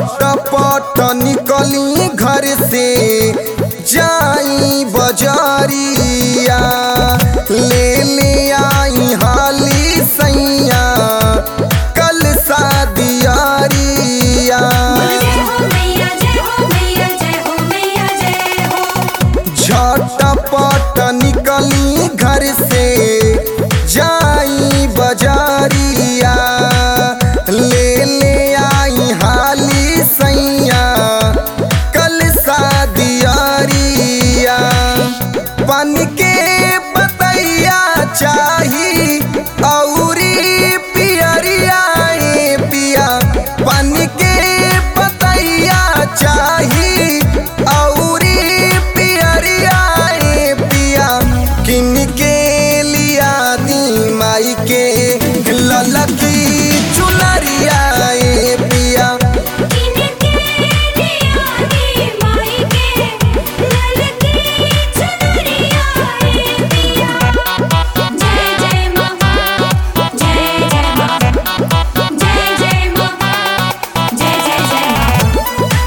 झटपट निकली घर से जाई बजारिया ले ले आई हाली सैया कल शादियारिया जय हो मैया जय हो मैया जय हो मैया जय हो झटपट निकली घर से जाई बजारिया ले ले आई हाली सैया कल शादियारिया बन के बतैया चाही औरी पियरिया ए पिया बन के बतैया चाही औरी पियरिया ए पिया किन के लिया दी माई के ललकी चुनरिया ए पिया किनके दिया दी माई के ललकी चुनरिया ए पिया जय जय मां जय जय मां जय जय मां जय जय जय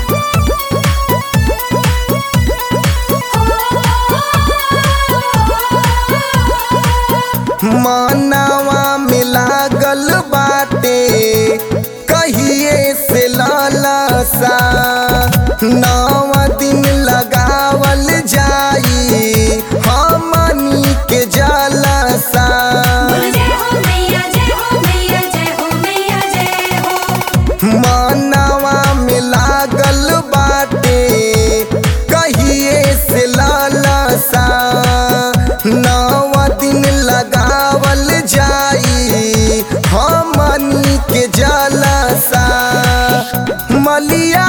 मानवा में लागल बाटे कहिए से लालसा नव दिन लगावल जाई हमनी के जलसा जय हो मैया जय हो मैया जय हो मैया जय हो मानवा में लागल बाटे कहिए से लालसा नव दिन लगावल जाई हमनी के जलसा मलिया